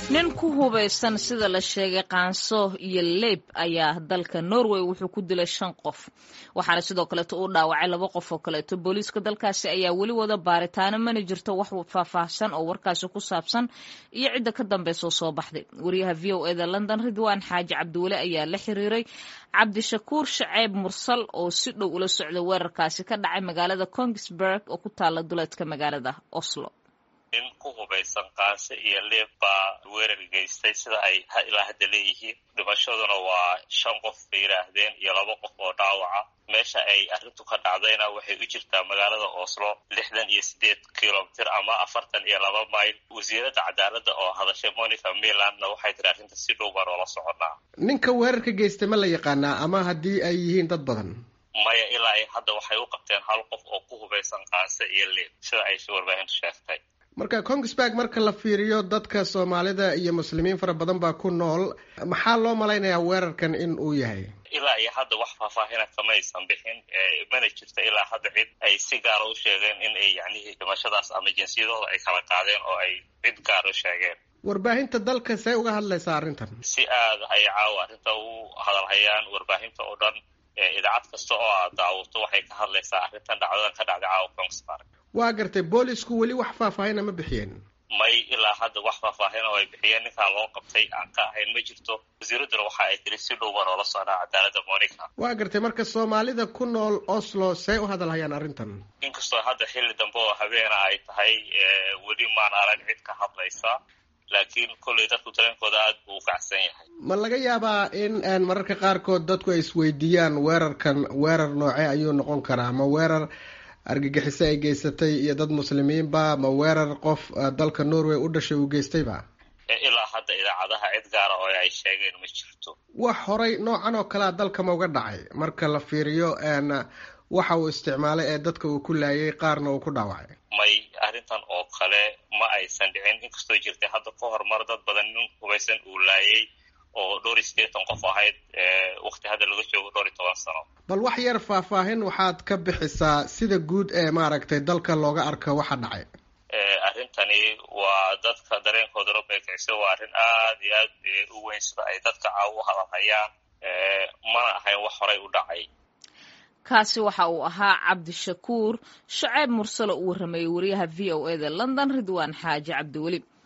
nin ku hubaysan sida la sheegay qaanso iyo leeb ayaa dalka norway wuxuu ku dilay shan qof waxaana sidoo kaleeto uu dhaawacay laba qof oo kaleeto booliiska dalkaasi ayaa weli wada baaritaano mana jirto wax faahfaahsan oo warkaasi ku saabsan iyo cidda ka dambeysoo soo baxday wariyaha v o eda london ridwaan xaaji cabdiweli ayaa la xiriiray cabdishakuur shaceeb mursal oo si dhow ula socda weerarkaasi ka dhacay magaalada kongsberg oo ku taala duleedka magaalada oslo nin ku hubaysan qaanse iyo leeb baa weerar geystay sida ay ilaa hadda leeyihiin dhimashaduna waa shan qof bay yidhaahdeen iyo laba qof oo dhaawaca meesha ay arrintu ka dhacdayna waxay u jirtaa magaalada oslo lixdan iyo sideed kilomitir ama afartan iyo laba mayl wasiiradda cadaaladda oo hadashay monica milandna waxay tiri arrinta si dhow baan oola soconaa ninka weerarka geystay ma la yaqaanaa ama haddii ay yihiin dad badan maya ilaa ay hadda waxay u qabteen hal qof oo ku hubaysan qaanse iyo leeb sida ay warbaahintu sheegtay marka kongsberg marka la fiiriyo dadka soomaalida iyo muslimiin fara badan baa ku nool maxaa loo malaynayaa weerarkan in uu yahay ilaa iyo hadda wax faahfaahina kamaysan bixin mana jirto ilaa hadda cid ay si gaara u sheegeen in ay yacnihii dhimashadaas ama jinsiyadooda ay kala qaadeen oo ay cid gaar u sheegeen warbaahinta dalka see uga hadlaysaa arrintan si aada ay caawa arrinta u hadalhayaan warbaahinta oo dhan idaacad kasta oo aad daawato waxay ka hadlaysaa arrintan dhacdadan ka dhacday caawa kongsberg waa gartay boolisku weli wax faahfaahina ma bixiyeen may ilaa hadda wax faahfaahin oo ay bixiyeen ninkaa loo qabtay aan ka ahayn ma jirto wasiiradduna waxa ay tiri si dhow baan oola socnaa cadaaladda monica waa gartay marka soomaalida ku nool oslo see u hadalhayaan arrintan inkastoo hadda xilli dambe oo habeena ay tahay weli maan arag cid ka hadlaysa laakiin kollay dadku dareenkooda aada buu u kacsan yahay ma laga yaabaa in mararka qaarkood dadku ay isweydiiyaan weerarkan weerar noocee ayuu noqon karaa ma weerar argagixiso ay geysatay iyo dad muslimiinba ma weerar qof dalka norway u dhashay uu geystayba ilaa hadda idaacadaha cid gaara oo ay sheegeen ma jirto wax horay noocan oo kalea dalkama uga dhacay marka la fiiriyo waxa uu isticmaalay ee dadka uu ku laayay qaarna uu ku dhaawacay may arrintan oo kale ma aysan dhicin inkastoo jirtay hadda ka horumar dad badan nin hubaysan uu laayay oo dhowr iyo siddeetan qof ahayd wakti hadda laga joogo dhowr iyo toban sano bal wax yar faahfaahin waxaad ka bixisaa sida guud ee maaragtay dalka looga arko waxa dhacay arrintani waa dadka dareenkoodana bay kicisa waa arrin aada iyo aad u weyn sida ay dadka caaw u hadalhayaan mana ahayn wax horay u dhacay kaasi waxa uu ahaa cabdishakuur shaceeb mursalo uu warrameeyey wariyaha v o eda london ridwaan xaaji cabdiweli